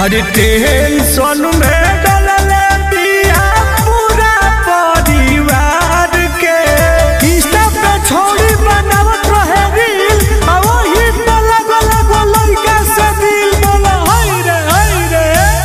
अरे टेंशन में डलले बिया पूरा परिवार के इंस्टा पे छोड़ी बनावत रहे रील आ वही पे लगल एगो लड़का से दिल बोला हाय रे हाय रे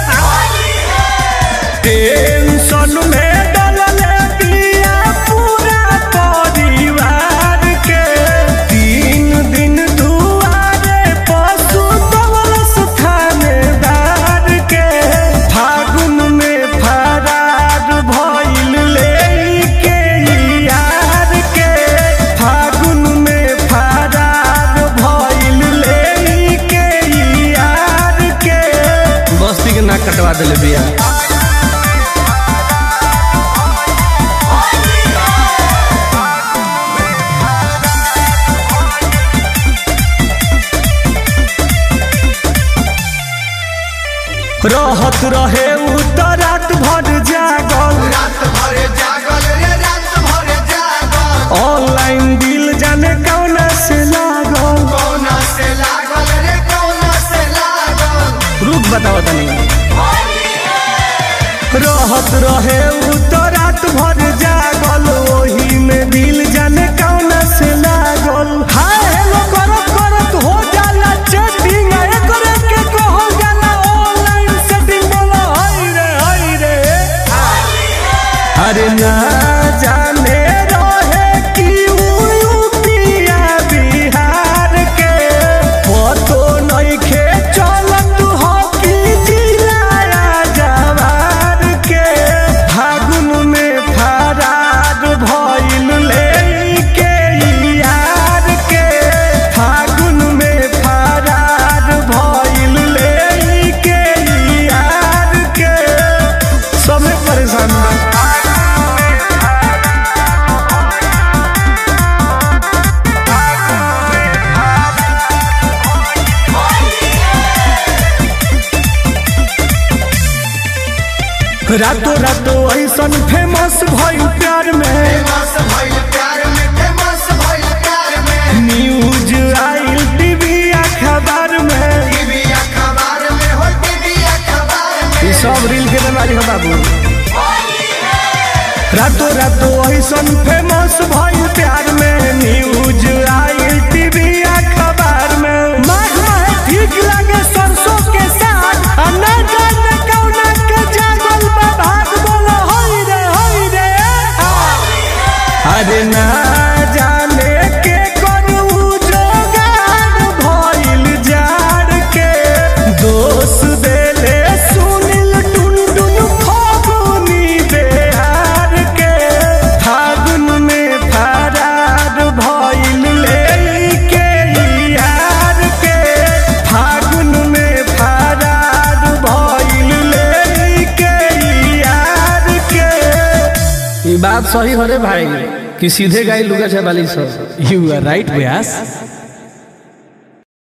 टेंशन में डलले बिया पूरा परिवार के तीन दिन दुआरे पशु दवलस थानेदार के फागुन में फरार भइल लेके यार के फागुन में फरार भइल लेके यार के बस्ती के नाक कटवा दिले बिया रहत रहे उ त रात भर जागल रात भरे जागल रे रात भरे जागल ऑनलाइन दिल जाने कौना से लागल कौना से लागल रे कौना से लागल रुक बताओ तनी रहत रहे उ त रात भर जागल ओही में दिल जाने कौना से लागल हाय हेलो करत करत हो जाला चैटिंग एकरे के कहल जाला ऑनलाइन सेटिंग बोला हाय रे हाय रे अरे ना जाने रहे कि उ यूपिया बिहार के पतो नइखे चलत हो कि जिला जवार के फागुन में फरार भइल लेके यार के फागुन में फरार भइल लेके यार के सबे परेशान बा रातों रातों ऐसन फेमस भइल प्यार में फेमस भइल प्यार में फेमस भइल प्यार में न्यूज आइल टीवी अखबार में टीवी अखबार में हो टीवी अखबार में ये सब रील के बीमारी है बाबू रातों रातों ऐसन फेमस भइल प्यार में न्यूज आइल टीवी अखबार में माखा है ठीक लगे सरसों के साथ आ ना जाने कौना के जागल बा भाग बोलो होई रे होई रे अरे ना जाने के करू जोगाड़ भइल जाड़ के दोष देले सुनिल टुन टुन फागुनी बेहार के फागुन में फरार भइल लेके यार के फागुन में फरार भइल लेके यार के ये बात सही हो रे भाई कि सीधे गाय लुगा छे वाली सब You are right, Vyas.